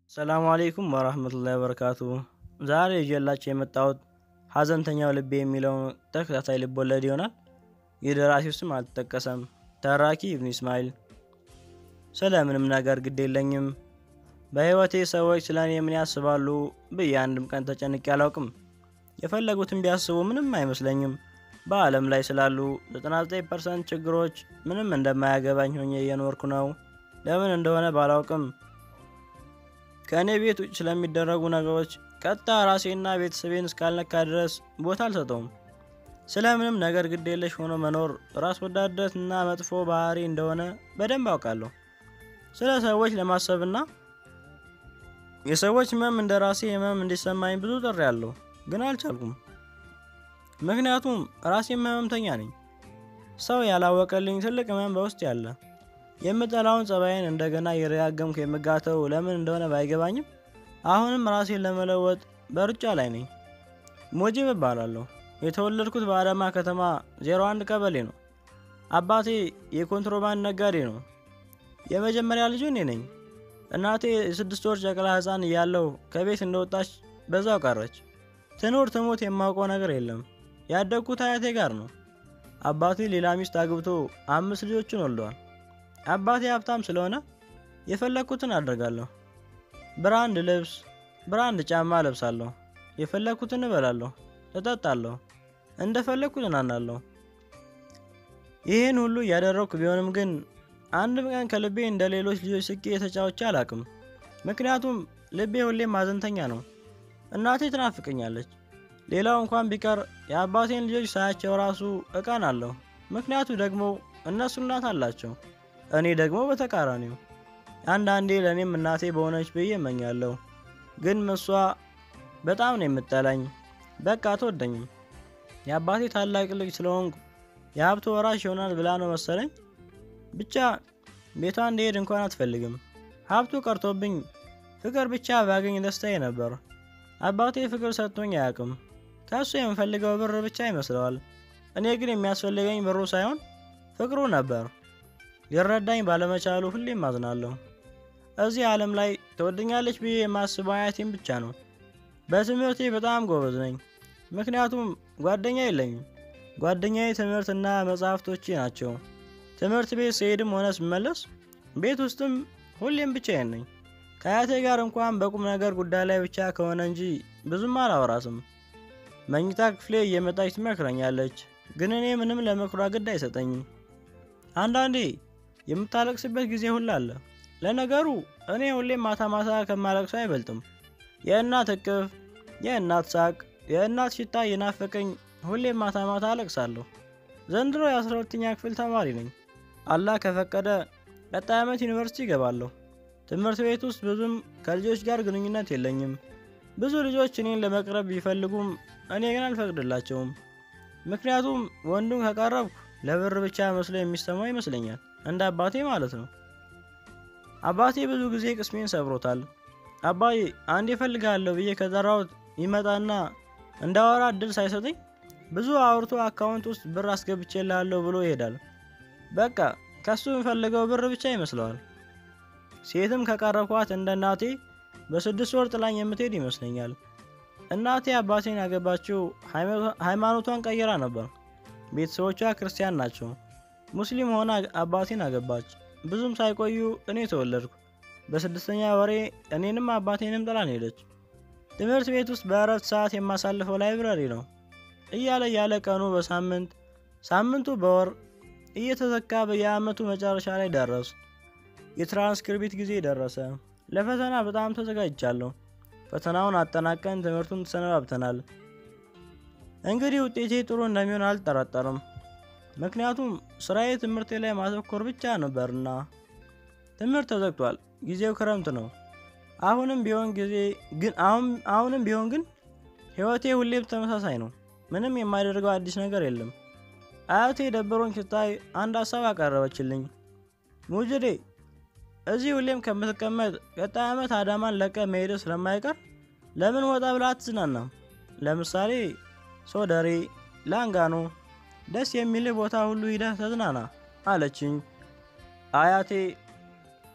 ሰላሙ አሌይኩም ወራህመቱላሂ ወበረካቱ። ዛሬ ይዤላችሁ የመጣሁት ሀዘንተኛው ልቤ የሚለውን ተከታታይ ልቦለድ ይሆናል። የደራሲው ስም አልተጠቀሰም። ተራኪ ኢብኑ ኢስማኤል። ስለ ምንም ነገር ግድ የለኝም። በህይወቴ ሰዎች ስለ እኔ ምን ያስባሉ ብዬ አንድም ቀን ተጨንቄ አላውቅም። የፈለጉትን ቢያስቡ ምንም አይመስለኝም። በዓለም ላይ ስላሉ 99 ፐርሰንት ችግሮች ምንም እንደማያገባኝ ሆኜ እየኖርኩ ነው። ለምን እንደሆነ ባላውቅም ከእኔ ቤት ውጭ ስለሚደረጉ ነገሮች ቀጥታ ራሴና ቤተሰቤን እስካልነካ ድረስ ቦታ አልሰጠውም። ስለ ምንም ነገር ግድ የለሽ ሆኖ መኖር ራስ ወዳድነት እና መጥፎ ባህሪ እንደሆነ በደንብ አውቃለሁ። ስለ ሰዎች ለማሰብና የሰዎች ህመም እንደ ራሴ ህመም እንዲሰማኝ ብዙ ጥሪ ያለሁ ግን አልቻልኩም። ምክንያቱም ራሴም ህመምተኛ ነኝ። ሰው ያላወቀልኝ ትልቅ ህመም በውስጥ ያለ የምጠላውን ጸባይን እንደገና እየደጋገምኩ የምጋተው ለምን እንደሆነ ባይገባኝም አሁንም ራሴን ለመለወጥ በሩጫ ላይ ነኝ። ሞጂብ እባላለሁ። የተወለድኩት በአዳማ ከተማ 01 ቀበሌ ነው። አባቴ የኮንትሮባንድ ነጋዴ ነው። የመጀመሪያ ልጁ እኔ ነኝ። እናቴ የስድስት ወር ጨቅላ ህፃን እያለሁ ከቤት እንደወጣች በዛው ቀረች። ትኑር ትሞት የማውቀው ነገር የለም። ያደግኩት አያቴ ጋር ነው። አባቴ ሌላ ሚስት አግብቶ አምስት ልጆችን ወልደዋል። አባቴ ሀብታም ስለሆነ የፈለግኩትን አደርጋለሁ። ብራንድ ልብስ፣ ብራንድ ጫማ ለብሳለሁ። የፈለግኩትን እበላለሁ፣ እጠጣለሁ፣ እንደፈለግኩ ዝናናለሁ። ይህን ሁሉ እያደረግኩ ቢሆንም ግን አንድም ቀን ከልቤ እንደ ሌሎች ልጆች ስቄ የተጫወቼ አላቅም። ምክንያቱም ልቤ ሁሌም ማዘንተኛ ነው። እናቴ ትናፍቀኛለች። ሌላው እንኳን ቢቀር የአባቴን ልጆች ሳያቸው ራሱ እቀናለሁ። ምክንያቱ ደግሞ እነሱ እናት አላቸው፣ እኔ ደግሞ በተቃራኒው። አንዳንዴ ለእኔም እናቴ በሆነች ብዬ እመኛለሁ። ግን እሷ በጣም ነው የምጠላኝ። በቃ አትወደኝም። የአባቴ ታላቅ ልጅ ስለሆንኩ የሀብቱ ወራሽ ይሆናል ብላ ነው መሰለኝ። ብቻ ቤቷ እንዲሄድ እንኳን አትፈልግም። ሀብቱ ቀርቶብኝ ፍቅር ብቻ ባገኝ ደስታዬ ነበር። አባቴ ፍቅር ሰጥቶኝ አያውቅም። ከእሱ የምፈልገው ብር ብቻ ይመስለዋል። እኔ ግን የሚያስፈልገኝ ብሩ ሳይሆን ፍቅሩ ነበር። ሊረዳኝ ባለመቻሉ ሁሌም አዝናለሁ። እዚህ ዓለም ላይ ትወደኛለች ብዬ የማስበው አያቴም ብቻ ነው። በትምህርቴ በጣም ጎበዝ ነኝ፣ ምክንያቱም ጓደኛ የለኝም። ጓደኛዬ ትምህርትና መጽሐፍቶቼ ናቸው። ትምህርት ቤት ስሄድም ሆነ ስመለስ ቤት ውስጥም ሁሌም ብቻዬን ነኝ። ከአያቴ ጋር እንኳን በቁም ነገር ጉዳይ ላይ ብቻ ከሆነ እንጂ ብዙም አላወራትም። መኝታ ክፍሌ እየመጣች ትመክረኛለች፣ ግን እኔ ምንም ለምክሯ ግድ አይሰጠኝም። አንዳንዴ የምታለቅስበት ጊዜ ሁላ አለ። ለነገሩ እኔ ሁሌም ማታ ማታ ከማለቅሰው አይበልጥም። የእናት እቅፍ፣ የእናት ሳቅ፣ የእናት ሽታ እየናፈቀኝ ሁሌም ማታ ማታ አለቅሳለሁ። ዘንድሮ የአስራ ሁለተኛ ክፍል ተማሪ ነኝ። አላህ ከፈቀደ ቀጣይ ዓመት ዩኒቨርሲቲ ይገባለሁ። ትምህርት ቤት ውስጥ ብዙም ከልጆች ጋር ግንኙነት የለኝም። ብዙ ልጆች እኔን ለመቅረብ ቢፈልጉም እኔ ግን አልፈቅድላቸውም። ምክንያቱም ወንዱን ከቀረብኩ ለብር ብቻ መስሎ የሚሰማው ይመስለኛል፣ እንደ አባቴ ማለት ነው። አባቴ ብዙ ጊዜ ቅስሜን ሰብሮታል። አባዬ አንድ እፈልግሃለሁ ብዬ ከጠራሁት ይመጣና እንዳወራ እድል ሳይሰጠኝ ብዙ አውርቶ አካውንት ውስጥ ብር አስገብቼልሃለሁ ብሎ ይሄዳል። በቃ ከሱ የምፈልገው ብር ብቻ ይመስለዋል። ሴትም ከቀረብኳት እንደ እናቴ በስድስት ወር ጥላኝ የምትሄድ ይመስለኛል። እናቴ አባቴን ያገባችው ሃይማኖቷን ቀይራ ነበር። ቤተሰቦቿ ክርስቲያን ናቸው። ሙስሊም ሆና አባቴን አገባች። ብዙም ሳይቆዩ እኔ ተወለድኩ። በስድስተኛ ወሬ እኔንም አባቴንም ጥላን ሄደች። ትምህርት ቤት ውስጥ በእረፍት ሰዓት የማሳልፈው ላይብረሪ ነው። እያለ እያለ ቀኑ በሳምንት ሳምንቱ በወር እየተዘካ በየአመቱ መጨረሻ ላይ ደረስ። የትራንስክሪፕት ጊዜ ደረሰ። ለፈተና በጣም ተዘጋጅቻለሁ። ፈተናውን አጠናቀን ትምህርቱን ተሰነባብተናል። እንግዲህ ውጤቴ ጥሩ እንደሚሆን አልጠረጠርም። ምክንያቱም ስራዬ ትምህርቴ ላይ ማተኮር ብቻ ነበርና። ትምህርት ተዘግቷል። ጊዜው ክረምት ነው። አሁንም ቢሆን ጊዜ ግን አሁንም ቢሆን ግን ህይወቴ ሁሌም ተመሳሳይ ነው። ምንም የማደርገው አዲስ ነገር የለም። አያቴ ደብሮኝ ስታይ አንድ ሀሳብ አቀረበችልኝ። ሙጅዴ እዚህ ሁሌም ከምትቀመጥ ቀጣይ ዓመት አዳማን ለቀ መሄድ ስለማይቀር ለምን ወጣ ብላ አትዝናናም? ለምሳሌ ሶደሬ፣ ላንጋኖ፣ ደስ የሚልህ ቦታ ሁሉ ሂደህ ተዝናና አለችኝ። አያቴ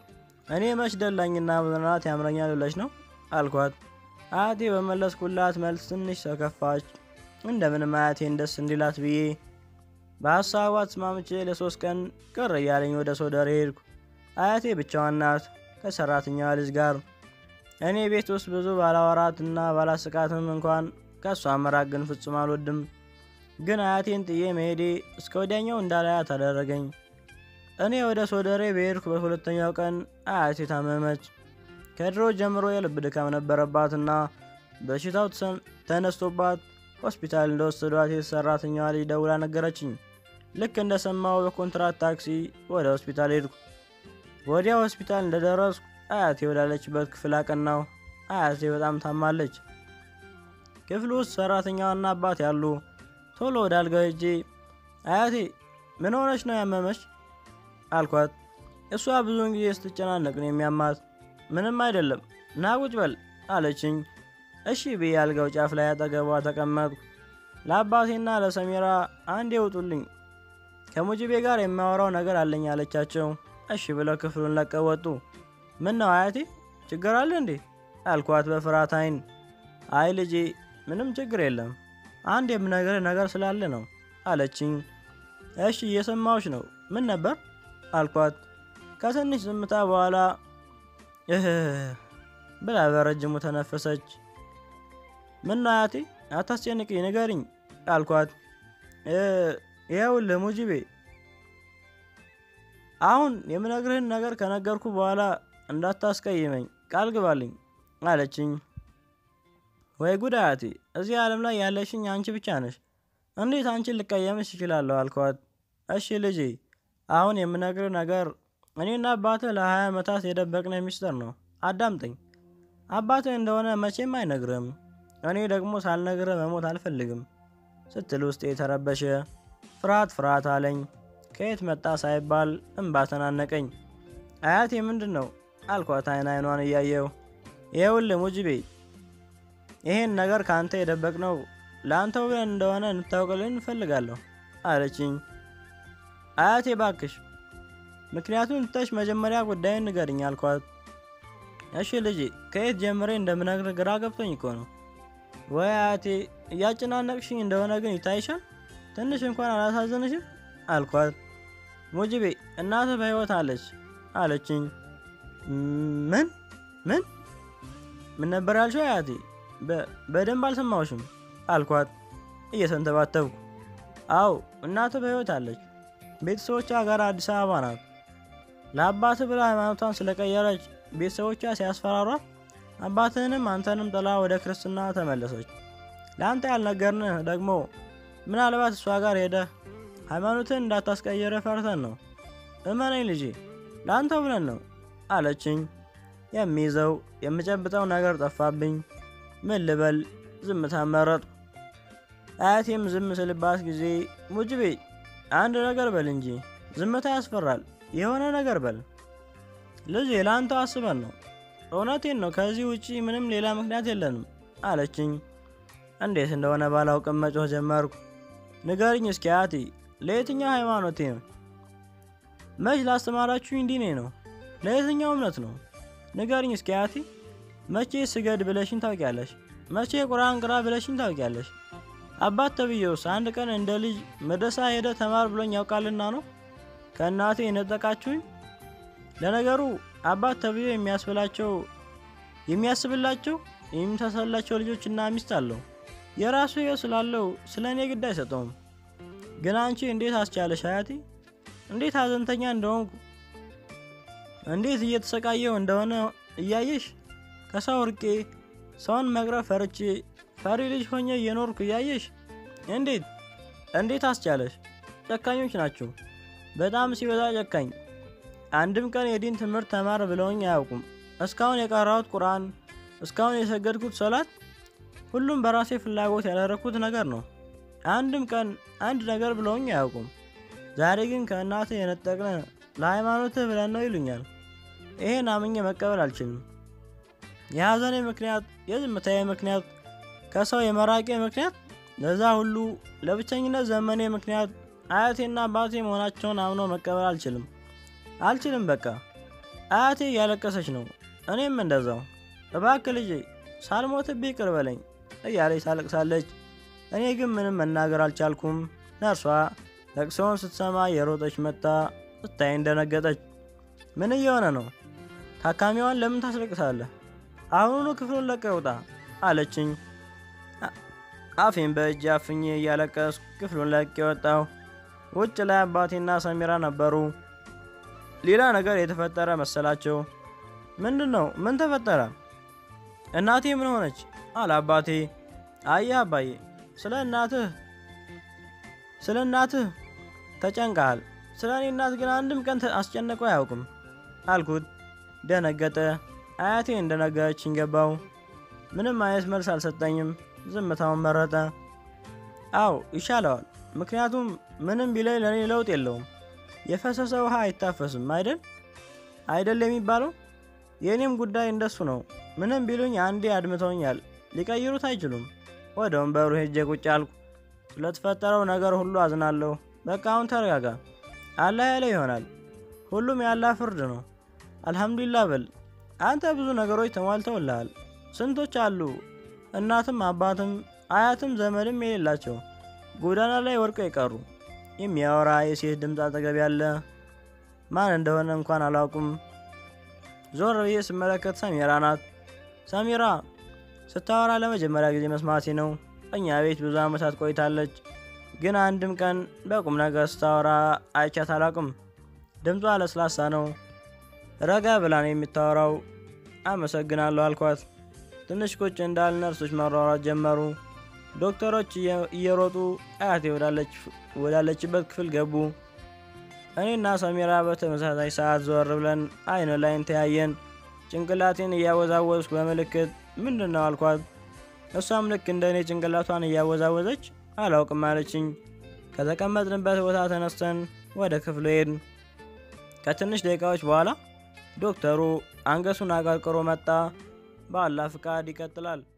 እኔ መች ደላኝና መዝናናት ያምረኛል ብለሽ ነው አልኳት። አያቴ በመለስኩላት መልስ ትንሽ ተከፋች። እንደምንም አያቴን ደስ እንዲላት ብዬ በሀሳቧ ተስማምቼ ለሶስት ቀን ቅር እያለኝ ወደ ሶደሬ ሄድኩ። አያቴ ብቻዋን ናት ከሰራተኛዋ ልጅ ጋር። እኔ ቤት ውስጥ ብዙ ባላወራት እና ባላስቃትም እንኳን ከእሷ መራቅ ግን ፍጹም አልወድም። ግን አያቴን ጥዬ መሄዴ እስከ ወዲያኛው እንዳላያት አደረገኝ። እኔ ወደ ሶደሬ በሄድኩ በሁለተኛው ቀን አያቴ ታመመች። ከድሮ ጀምሮ የልብ ድካም ነበረባትና በሽታው ተነስቶባት ሆስፒታል እንደወሰዷት የሰራተኛዋ ልጅ ደውላ ነገረችኝ። ልክ እንደሰማው በኮንትራት ታክሲ ወደ ሆስፒታል ሄድኩ። ወዲያ ሆስፒታል እንደደረስኩ አያቴ ወዳለችበት ክፍል አቀናው። አያቴ በጣም ታማለች። ክፍሉ ውስጥ ሰራተኛዋና አባት ያሉ። ቶሎ ወደ አልጋው ሄጄ አያቴ ምን ሆነች ነው ያመመች አልኳት። እሷ ብዙውን ጊዜ ስትጨናነቅ ነው የሚያማት። ምንም አይደለም ና ቁጭ በል አለችኝ። እሺ ብዬ አልጋው ጫፍ ላይ አጠገቧ ተቀመጥኩ። ለአባቴና ለሰሜራ አንድ የውጡልኝ ከሙጅቤ ጋር የሚያወራው ነገር አለኝ አለቻቸው። እሺ ብለው ክፍሉን ለቀው ወጡ። ምን ነው አያቴ ችግር አለ እንዴ አልኳት በፍርሃት አይን። አይ ልጄ ምንም ችግር የለም አንድ የምነግርህ ነገር ስላለ ነው አለችኝ። እሺ እየሰማዎች ነው ምን ነበር አልኳት። ከትንሽ ዝምታ በኋላ እህ ብላ በረጅሙ ተነፈሰች። ምን ነው አያቴ አታስጨንቅኝ ንገሪኝ አልኳት። ይኸውልህ ሙጂቤ አሁን የምነግርህን ነገር ከነገርኩ በኋላ እንዳታስቀይመኝ ቃል ግባልኝ አለችኝ። ወይ ጉድ አያቴ እዚህ ዓለም ላይ ያለሽኝ አንቺ ብቻ ነሽ። እንዴት አንቺን ልቀየምሽ እችላለሁ አልኳት። እሺ ልጄ አሁን የምነግርህ ነገር እኔና አባትህ ለሀያ ዓመታት የደበቅነው ሚስጥር ነው። አዳምጠኝ። አባትህ እንደሆነ መቼም አይነግርህም። እኔ ደግሞ ሳልነግርህ መሞት አልፈልግም ስትል ውስጥ የተረበሸ ፍርሃት ፍርሃት አለኝ። ከየት መጣ ሳይባል እምባ ተናነቀኝ። አያቴ ምንድን ነው አልኳት አይን አይኗን እያየው። ይኸውልህ ሙጅቤ ይሄን ነገር ከአንተ የደበቅነው ለአንተው ብለን እንደሆነ እንታውቅልን እንፈልጋለሁ አለችኝ። አያቴ ባክሽ ምክንያቱም ትተሽ መጀመሪያ ጉዳዩን ንገርኝ አልኳት። እሺ ልጄ ከየት ጀምሬ እንደምነግር ግራ ገብቶኝ እኮ ነው። ወይ አያቴ እያጨናነቅሽኝ እንደሆነ ግን ይታይሻል። ትንሽ እንኳን አላሳዝንሽም አልኳት። ሙጅቤ እናትህ በሕይወት አለች አለችኝ። ምን ምን ምን ነበር ያልሽው አያቴ? በደንብ አልሰማሁሽም አልኳት እየተንተባተብኩ። አዎ እናትህ በሕይወት አለች። ቤተሰቦቿ ጋር አዲስ አበባ ናት። ለአባትህ ብላ ሃይማኖቷን ስለቀየረች ቤተሰቦቿ ሲያስፈራሯት አባትህንም አንተንም ጥላ ወደ ክርስትና ተመለሰች። ለአንተ ያልነገርንህ ደግሞ ምናልባት እሷ ጋር ሄደህ ሃይማኖትን እንዳታስቀየረ ፈርተን ነው። እመነኝ ልጄ ለአንተው ብለን ነው አለችኝ። የሚይዘው የምጨብጠው ነገር ጠፋብኝ። ምን ልበል? ዝምታ መረጥኩ። አያቴም ዝም ስልባት ጊዜ ሙጅቤ አንድ ነገር በል እንጂ ዝምታ ያስፈራል። የሆነ ነገር በል ልጄ፣ ለአንተው አስበን ነው። እውነቴን ነው። ከዚህ ውጪ ምንም ሌላ ምክንያት የለንም አለችኝ። እንዴት እንደሆነ ባላውቅም መጮህ ጀመርኩ። ንገርኝ እስኪ አያቴ ለየትኛው ሃይማኖቴ ነው? መች ላስተማራችሁኝ ዲኔ ነው? ለየትኛው እምነት ነው? ንገርኝ እስኪ አያቴ። መቼ ስገድ ብለሽኝ ታውቂያለሽ? መቼ ቁርአን ቅራ ብለሽኝ ታውቂያለሽ? አባት ተብዬውስ አንድ ቀን እንደ ልጅ መድረሳ ሄደ ተማር ብሎኝ ያውቃልና ነው ከእናቴ የነጠቃችሁኝ? ለነገሩ አባት ተብዬው የሚያስብላቸው የሚያስብላቸው የሚተሰላቸው ልጆችና ሚስት አለው። የራሱ ሕይወት ስላለው ስለ እኔ ግድ አይሰጠውም። ግን አንቺ እንዴት አስቻለሽ አያቴ? እንዴት ሀዘንተኛ እንደሆንኩ እንዴት እየተሰቃየው እንደሆነ እያየሽ ከሰው ርቄ ሰውን መቅረብ ፈርቼ ፈሪ ልጅ ሆኜ እየኖርኩ እያየሽ እንዴት እንዴት አስቻለሽ? ጨካኞች ናቸው፣ በጣም ሲበዛ ጨካኝ። አንድም ቀን የዲን ትምህርት ተማር ብለውኝ አያውቁም። እስካሁን የቀራሁት ቁርአን፣ እስካሁን የሰገድኩት ሰላት፣ ሁሉም በራሴ ፍላጎት ያደረግኩት ነገር ነው። አንድም ቀን አንድ ነገር ብለውኝ አያውቁም። ዛሬ ግን ከእናትህ የነጠቅን ለሃይማኖትህ ብለን ነው ይሉኛል። ይሄን አምኜ መቀበል አልችልም። የሐዘኔ ምክንያት፣ የዝምታዬ ምክንያት፣ ከሰው የመራቄ ምክንያት፣ ለዛ ሁሉ ለብቸኝነት ዘመኔ ምክንያት አያቴና አባቴ መሆናቸውን አምኖ መቀበል አልችልም አልችልም። በቃ አያቴ እያለቀሰች ነው። እኔም እንደዛው። እባክህ ልጄ ሳልሞትብህ ይቅር በለኝ እያለች ታለቅሳለች። እኔ ግን ምንም መናገር አልቻልኩም። ነርሷ ለቅሶውን ስትሰማ የሮጠች መጣ ስታይ እንደነገጠች። ምን እየሆነ ነው? ታካሚዋን ለምን ታስለቅሳለህ? አሁኑኑ ክፍሉን ለቀህ ውጣ አለችኝ። አፌን በእጅ አፍኜ እያለቀስኩ ክፍሉን ለቄ ወጣሁ። ውጭ ላይ አባቴና ሰሚራ ነበሩ። ሌላ ነገር የተፈጠረ መሰላቸው። ምንድን ነው? ምን ተፈጠረ? እናቴ ምን ሆነች? አለ አባቴ። አየህ አባዬ፣ ስለ እናትህ ስለ እናትህ ተጨንቀሃል። ስለ እኔ እናት ግን አንድም ቀን አስጨነቀው አያውቅም አልኩት። ደነገጠ። አያቴ እንደነገረችኝ ገባው። ምንም አይነት መልስ አልሰጠኝም። ዝምታውን መረጠ። አው ይሻለዋል። ምክንያቱም ምንም ቢለኝ ለእኔ ለውጥ የለውም። የፈሰሰ ውሃ አይታፈስም አይደል አይደል የሚባለው። የእኔም ጉዳይ እንደሱ ነው። ምንም ቢሉኝ አንዴ አድምተውኛል፣ ሊቀይሩት አይችሉም። ወደ ወንበሩ ሄጄ ቁጭ አልኩ። ስለተፈጠረው ነገር ሁሉ አዝናለሁ። በቃ አሁን ተረጋጋ። አላህ ያለ ይሆናል። ሁሉም ያላህ ፍርድ ነው። አልሐምዱሊላህ በል። አንተ ብዙ ነገሮች ተሟልተውልሃል። ስንቶች አሉ እናትም አባትም አያትም ዘመድም የሌላቸው ጎዳና ላይ ወድቀው የቀሩ። የሚያወራ የሴት ድምፅ አጠገብ ያለ ማን እንደሆነ እንኳን አላውቁም። ዞር ብዬ ስመለከት ሰሚራ ናት። ሰሚራ ስታወራ ለመጀመሪያ ጊዜ መስማቴ ነው። እኛ ቤት ብዙ ዓመታት ቆይታለች፣ ግን አንድም ቀን በቁም ነገር ስታወራ አይቻት አላውቅም። ድምጿ ለስላሳ ነው። ረጋ ብላ ነው የምታወራው። አመሰግናለሁ አልኳት። ትንሽ ቁጭ እንዳል ነርሶች ማሯሯጥ ጀመሩ። ዶክተሮች እየሮጡ አያቴ ወዳለችበት ክፍል ገቡ። እኔና ሰሚራ በተመሳሳይ ሰዓት ዞር ብለን አይን ላይን ተያየን። ጭንቅላቴን እያወዛወዝኩ በምልክት ምንድን ነው አልኳት። እሷም ልክ እንደ እኔ ጭንቅላቷን እያወዛወዘች አላውቅም አለችኝ። ከተቀመጥንበት ቦታ ተነስተን ወደ ክፍሉ ሄድን። ከትንሽ ደቂቃዎች በኋላ ዶክተሩ አንገቱን አቀርቅሮ መጣ። በአላህ ፍቃድ ይቀጥላል።